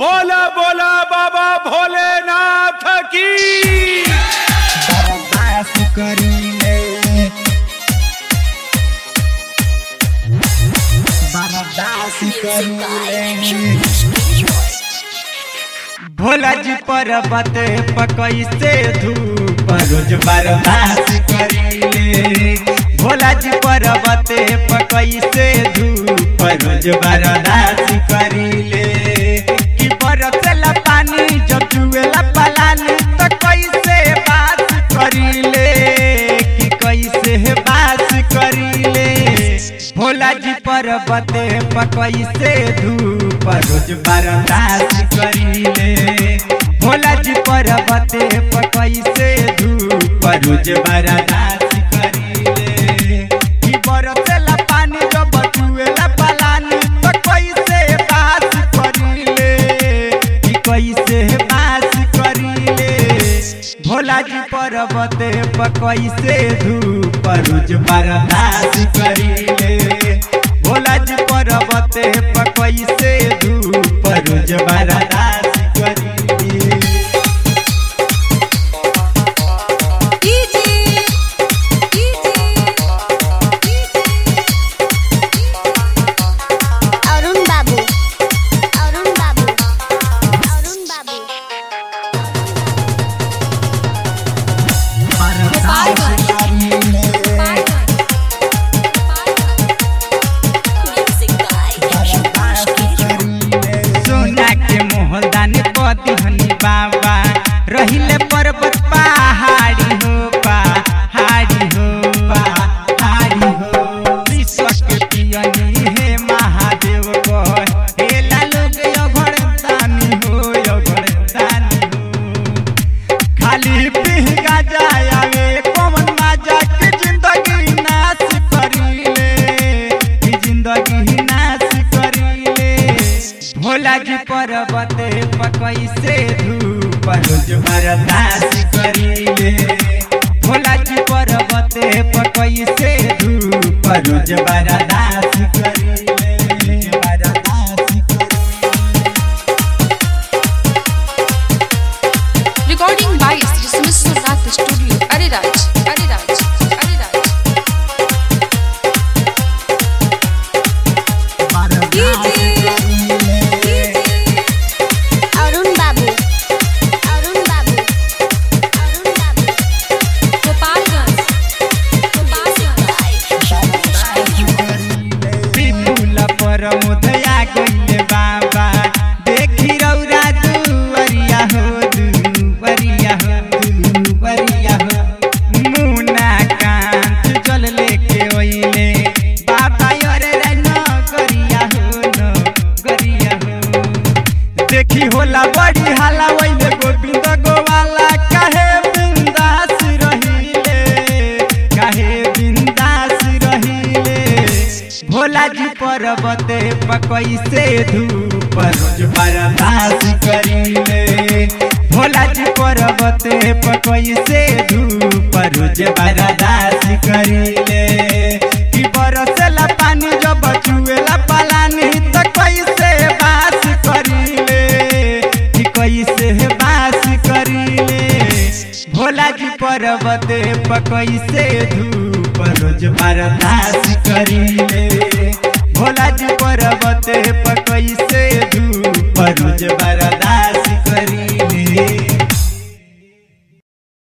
बोला बोला बाबा भोलेनाथ की बर्दाश्त करीले बर्दाश्त करीले भोला जी पर्वत पकई से धूप रोज बर्दाश्त करीले भोला जी पर्वत पकई से धूप रोज बर्दाश्त करीले कि बरसेला पानी जब चुएला पलानी तो कैसे बात करीले कि कैसे बात करीले भोला जी पर्वत पकई से धूप रोज बर्दाश्त करीले भोला जी पर्वत पकई से धूप रोज बर्दाश्त करीले कि बरसेला पानी जब चुएला पलानी तो कैसे बात करीले कि कैसे बात करीले भोला जी पर्वत पकई से धूप रोज बर्दाश्त करीले भोला जी पर्वत पकई से धूप रोज बर्दाश्त करीले অরুণ বাবু অরুণ বাবু অরুণ বাবু बर्दाश्त करीले सोना के मोहदान पति हनी बाबा रहिले पर्वत पहाड़ी हो पहाड़ी हो पहाड़ी हो विश्व के पियनी हे महादेव को हे लोग अघड़तानी हो अघड़तानी हो खाली पिहगा जाय आवे कौन मजा के जिंदगी नाश करीले की जिंदगी नाश करीले भोला जी पर्वत पकई से धूप रोज बर्दाश्त करीले भोला जी पर्वत पकई से धूप रोज बर्दाश्त करीले बर्दाश्त करीले Recording by Sri Sumiswanath Studio, Ariraj, Ariraj, Ariraj. অরুণ বাবু অরুণ বাবু অরুণ বাবু Gopalganj, विपुल पर मुधया गइले बाबा देखी रौरा दुवरिया हो दुवरिया हो दुवरिया हो मुना कांत जल लेके ओइले बाबा अरे रे न गरिया हो न गरिया हो देखी होला बड़ी हाला वैले गोविंद गोवाला काहे बिंदास रहिले काहे बिंदास रहिले भोला जी पर्वत पकई से धूप रोज बर्दाश्त करीले भोला जी पर्वत पकई से धूप रोज बर्दाश्त करीले कि बरसेला पानी जब चुएला पलानी त कैसे बास करीले कि कैसे बास करीले भोला जी पर्वत पकई से धूप रोज बर्दाश्त करीले भोला जी पर्वत पकई से धूप रोज बर्दाश्त करी